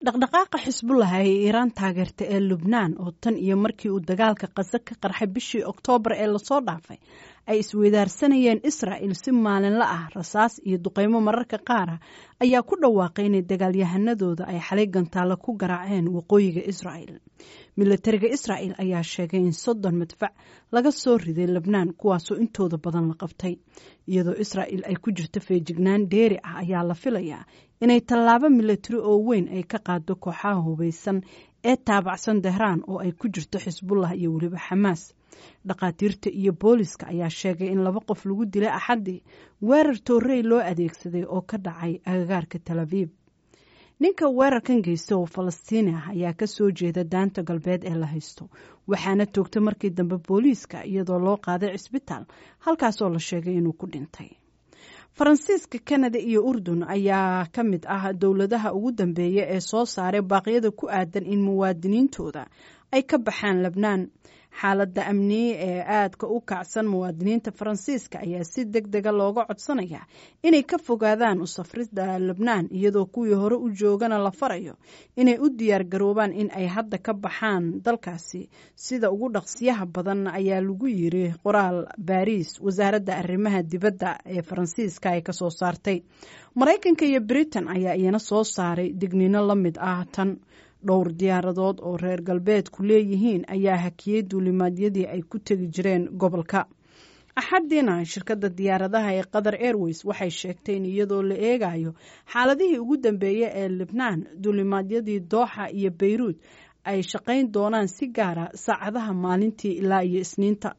dhaqdhaqaaqa xisbullah ee iiraan taageerta ee lubnaan oo tan iyo markii uu dagaalka qase ka qarxay bishii oktoobar ee lasoo dhaafay ay isweydaarsanayeen israa'il si maalinla ah rasaas iyo duqeymo mararka qaar ah ayaa ku dhawaaqay inay dagaalyahanadooda ay xalay gantaalo ku garaaceen waqooyiga israa'il milatariga israa'il ayaa sheegay in soddon madfac laga soo riday lebnaan kuwaasoo intooda badan la qabtay iyadoo israa'il ay ku jirto feejignaan dheeri ah ayaa la filayaa inay tallaabo milatari oo weyn ay ka qaado kooxaha hubaysan ee taabacsan tehraan oo ay ku jirto xisbullah iyo weliba xamaas dhakhaatiirta iyo booliska ayaa sheegay in laba qof lagu dilay axaddii weerar toorey loo adeegsaday oo ka dhacay agagaarka tal abiib ninka weerarkan geysta oo falastiini ah ayaa ka soo jeeda daanta galbeed ee la haysto waxaana toogtay markii dambe booliiska iyadoo loo qaaday cisbitaal halkaasoo la sheegay inuu ku dhintay faransiiska kanada iyo urdun ayaa ka mid ah dowladaha ugu dambeeya ee soo saaray baaqyada ku aadan in muwaadiniintooda ay ka baxaan lebnaan xaaladda amniye ee aadka u kacsan muwaadiniinta faransiiska ayaa si deg dega looga codsanaya inay ka fogaadaan u safrida lebnaan iyadoo kuwii hore u joogana la farayo inay u diyaar garoobaan in ay hadda ka baxaan dalkaasi sida ugu dhaqsiyaha badan ayaa lagu yiri qoraal baariis wasaaradda arrimaha dibadda ee faransiiska ay kasoo saartay maraykanka iyo britain ayaa iyana soo saaray dignino la mid ah tan dhowr diyaaradood oo reer galbeedku leeyihiin ayaa hakiyey duulimaadyadii ay ku tegi jireen gobolka axadiina shirkadda diyaaradaha ee qatar airways waxay sheegtay in iyadoo la eegayo xaaladihii ugu dambeeya ee libnaan duulimaadyadii dooxa iyo bayruud ay shaqayn doonaan si gaara saacadaha maalintii ilaa iyo isniinta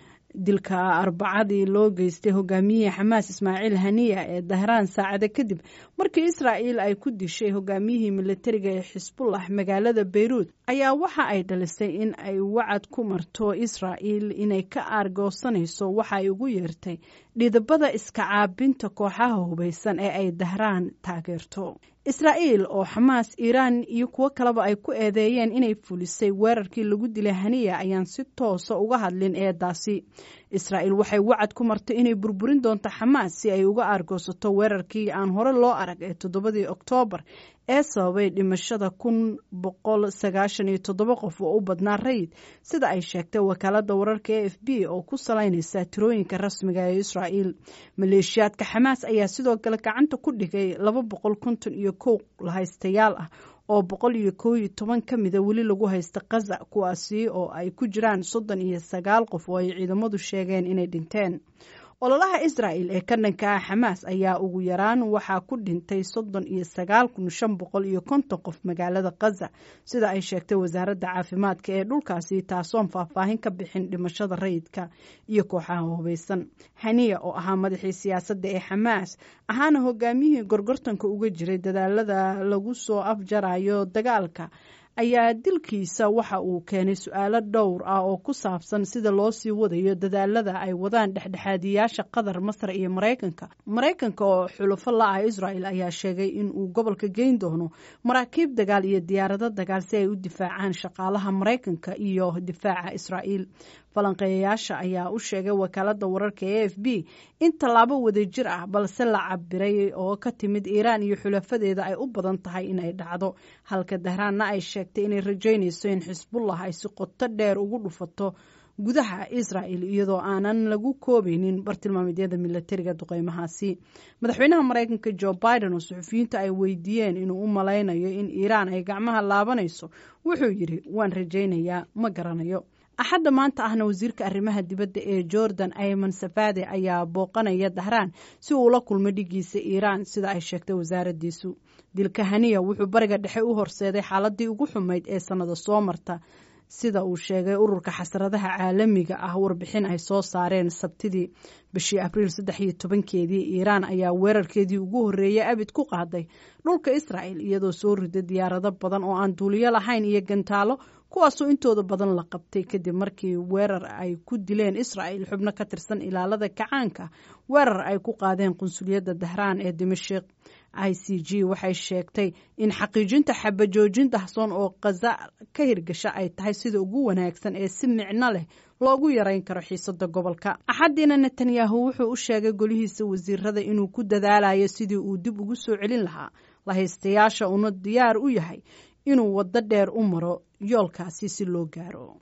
dilka arbacadii loo geystay hogaamiyihii xamaas ismaaciil haniya ee dahraan saacada kadib markii israa'iil ay ku dishay hogaamiyihii militariga ee xisbullah magaalada bayruud ayaa waxa ay dhalisay in ay wacad ku marto israa'iil inay ka aargoosanayso waxa ay ugu yeertay dhidabada iska caabinta kooxaha hubaysan ee ay dahraan taageerto israa'iil oo xamaas iiraan iyo kuwo kaleba ay ku eedeeyeen inay fulisay weerarkii lagu dilay haniya ayaan si toosa uga hadlin eedaasi israa'iil waxay wacad ku martay inay burburin doonto xamaas si ay uga aargoosato weerarkii aan hore loo arag ee toddobadii oktoobar ee sababay dhimashada kun boqol sagaashan iyo toddoba qof oo u badnaa rayid sida ay sheegtay wakaaladda wararka e f b oo ku salaynaysa tirooyinka rasmiga ee israa'iil maleeshiyaadka xamaas ayaa sidoo kale gacanta ku dhigay laba boqol konton iyo kow lahaystayaal ah oo boqol iyo kow iyo toban ka mida weli lagu haysta kaza kuwaasi oo ay ku jiraan soddon iyo sagaal qof oo ay ciidamadu sheegeen inay dhinteen ololaha israa'il ee ka dhanka ah xamaas ayaa ugu yaraan waxaa ku dhintay soddon iyo sagaal kun shan boqol iyo konton qof magaalada khaza sida ay sheegtay wasaaradda caafimaadka ee dhulkaasi taasoon faahfaahin ka bixin dhimashada rayidka iyo kooxaha hubaysan haniya oo ahaa madaxii siyaasadda ee xamaas ahaana hogaamiyihii gorgortanka uga jiray dadaalada lagu soo afjarayo dagaalka ayaa dilkiisa waxa uu keenay su-aalo dhowr ah oo ku saabsan sida loo sii wadayo dadaalada ay wadaan dhexdhexaadiyaasha qatar masar iyo maraykanka maraykanka oo xulufo la-ah israel ayaa sheegay in uu gobolka geyn doono maraakiib dagaal iyo diyaarado dagaal si ay u difaacaan shaqaalaha maraykanka iyo difaaca israa'iil falanqeeyayaasha ayaa u sheegay wakaalada wararka e f b in tallaabo wadajir ah balse la cabiray oo ka timid iiraan iyo xulafadeeda ay u badan tahay inay dhacdo halka dahraanna ay sheegtay inay rajaynayso in xisbullah ay si qoto dheer ugu dhufato gudaha israa'il iyadoo aanan lagu koobaynin bartilmaameedyada milatariga duqeymahaasi madaxweynaha maraykanka jo biden oo suxufiyiinta ay weydiiyeen inuu u malaynayo in iiraan ay gacmaha laabanayso wuxuu yidhi waan rajaynayaa ma garanayo axadda maanta ahna wasiirka arrimaha dibadda ee jordan ayman safade ayaa booqanaya dahraan si uu ula kulmo dhigiisa iiraan sida ay sheegtay wasaaraddiisu dilka haniya wuxuu bariga dhexe u horseeday xaaladii ugu xumayd ee sannada soo marta sida uu sheegay ururka xasradaha caalamiga ah warbixin ay soo saareen sabtidii bishii abriil saddex iyo tobankeedii iiraan ayaa weerarkeedii ugu horreeyay abid ku qaaday dhulka israa'el iyadoo soo riday diyaarado badan oo aan duuliyo lahayn iyo gantaalo kuwaasoo intooda badan la qabtay kadib markii weerar ay ku dileen israa'el xubno ka tirsan ilaalada kacaanka weerar ay ku qaadeen qunsuliyadda dahraan ee dimashik i c g waxay sheegtay in xaqiijinta xabajoojin dahsoon oo khaza ka hirgasha ay tahay sida ugu wanaagsan ee si micno leh loogu yarayn karo xiisada gobolka axadiina netanyahu wuxuu u sheegay golihiisa wasiirada inuu ku dadaalayo sidii uu dib ugu soo celin lahaa lahaystayaasha una diyaar u yahay inuu waddo dheer u maro yoolkaasi si loo gaaro